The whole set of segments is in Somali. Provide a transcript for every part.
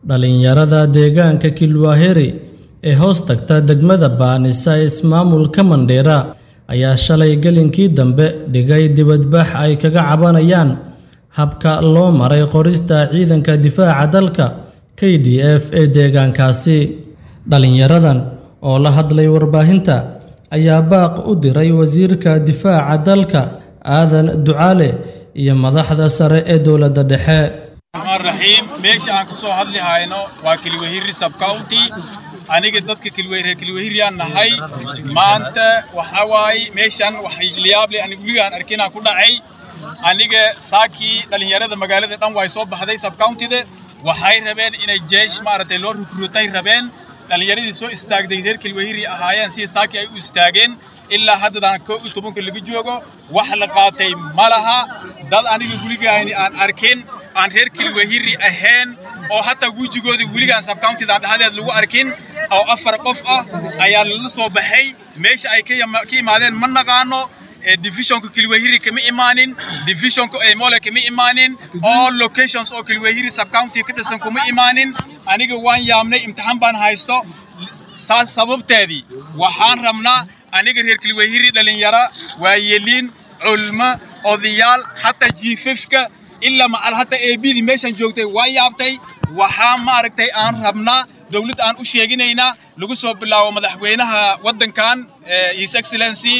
dhalinyarada deegaanka kilwaheri ee hoos tagta degmada baanisa ee ismaamulka mandheera ayaa shalay gelinkii dambe dhigay dibadbax ay kaga cabanayaan habka loo maray qorista ciidanka difaaca dalka k d f ee deegaankaasi dhalinyaradan oo la hadlay warbaahinta ayaa baaq u diray wasiirka difaaca dalka aadan ducaale iyo madaxda sare ee dowladda dhexe raxiim meesha aan ka soo hadli hayno waa kilwahiri subcounty aniga dadka kilwahir kilwahiriyaan nahay maanta waxaa waaye meeshan waxyaable aniga weligaan arkinaan ku dhacay aniga saakii dhallinyarada magaalada dhan way soo baxday subcountida waxay rabeen inay jeesh maaragtay loo rukruutay rabeen dhallinyaradii soo istaagday reer kilwahiri ahaayeen si saakii ay u istaageen ilaa haddadaan koo iyo tobanka laga joogo wax la qaatay ma laha dad aniga weligayni aan arkin aan reer kilwahiri ahayn oo hataa wejigooda weligaan subcountidan dhexdeed lagu arkin oo afar qof ah ayaa lala soo baxay meesha ay ka imaadeen ma naqaano divisionka kilwahiri kama imaanin divisionka mole kama imaanin all locations oo kilwahiri subcounty ka dhisan kuma imaanin aniga waan yaabnay imtixaan baan haysto saas sababteedii waxaan rabnaa aniga reer kilwahiri dhalinyara waayeliin culmo odayaal hataa jiifafka ilaa macal hataa eebidii meeshan joogtay waa yaabtay waxaa maaragtay aan rabnaa dowladda aan u sheeginaynaa lagu soo bilaabo madaxweynaha waddankan his excellency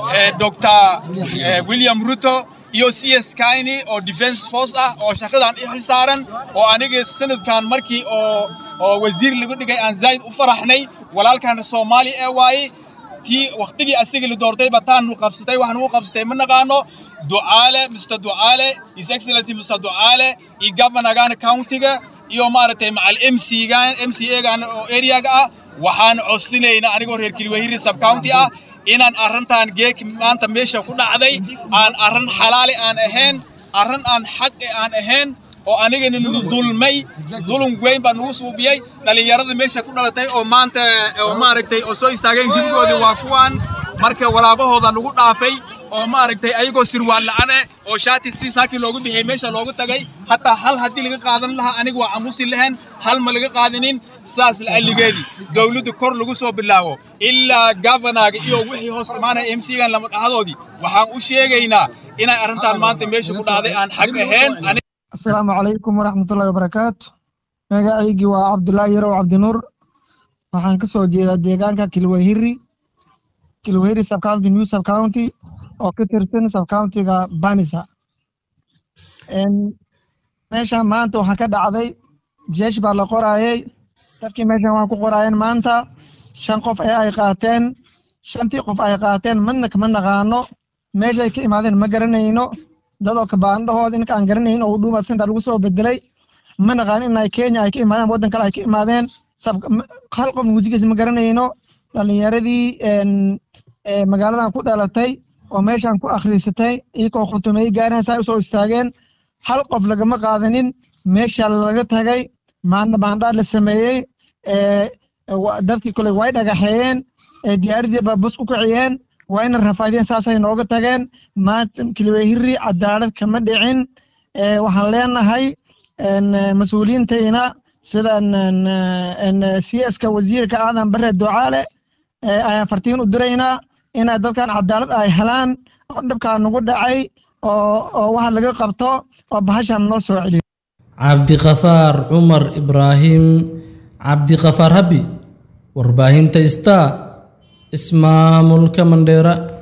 dr william ruto iyo c s kaini oo defense force ah oo shaqadan i xil saaran oo aniga sanadkan markii oo oo wasiir lagu dhigay aan zaa'id u faraxnay walaalkan soomaali ee waaye tii waqtigii asiga la doortayba taanu qabsatay wax nagu qabsatay ma naqaano ducaale mr ducaale his excellency mr ducaale iyo governorgan countiga iyo maaragtay macal mcgan mcagan oo areaga ah waxaan codsinaynaa anigoo reer kilwahiri subcounty ah inaan arrintan geek maanta meesha ku dhacday aan arrin xalaali aan ahayn arrin aan xaq aan ahayn oo anigana nagu dulmay zulum weyn baa nagu suubiyey dhallinyarada meesha ku dhalatay oo maanta oo maaragtay oo soo istaageen gebigoodii waa kuwan marka walaabahooda nagu dhaafay oo maaragtay ayagoo sirwaal la'aan eh oo shaati si saakii loogu bixiyey meesha loogu tagay hataa hal haddii laga qaadan lahaa aniga waa camusi lahayn hal ma laga qaadanin saas la'alligeedii dowladda kor lagu soo bilaabo ilaa governaga iyo wixii hoos imaanaya mcgan lama dhahadoodii waxaan u sheegaynaa inay arrintan maanta meesha ku dhacday aan xag ahayn asalaamu calaykum waraxmatullahi wabarakaatu magacaygii waa cabdullaahi yarow cabdinuur waxaan ka soo jeedaa deegaanka kilwahiri kilwahiri subcounty new subcounty oo ka tirsan subcountiga banisa meeshan maanta waxaa ka dhacday jeesh baa la qoraayey dadkii meeshan waxaa ku qoraayeen maanta shan qof ee ay qaateen shantii qof ay qaateen madna kama naqaano meeshay ka imaadeen ma garanayno dadoo kabaandhahooda inka aan garanayn oo udhuuma sinta lagu soo bedelay ma naqaan inay kenya ay ka imaadeen waddan kale ay ka imaadeen hal qof wejigiisa ma garanayno dhalinyaradii magaaladan ku dhalatay oo meeshan ku akhriisatay iyagoo khutumey gaareen saa usoo istaageen hal qof lagama qaadanin meesha laga tagay maadna baandhaar la sameeyey dadkii kole way dhagaxeeyeen diyaaradii baa bus ku kiciyeen waa ina rafaadiyeen saasay nooga tageen maanta kilwehiri cadaalad kama dhicin waxaan leenahay mas-uuliyiintayna sida c ska wasiirka aadan bare ducaale ayaan fartiin u diraynaa inay dadkan cadaalad ay helaan oo dhibkaa nagu dhacay oo waxa laga qabto oo bahashan noo soo celiyo cabdiqafaar cumar ibraahim cabdiqafaar habi warbaahinta star ismaamulka mandheera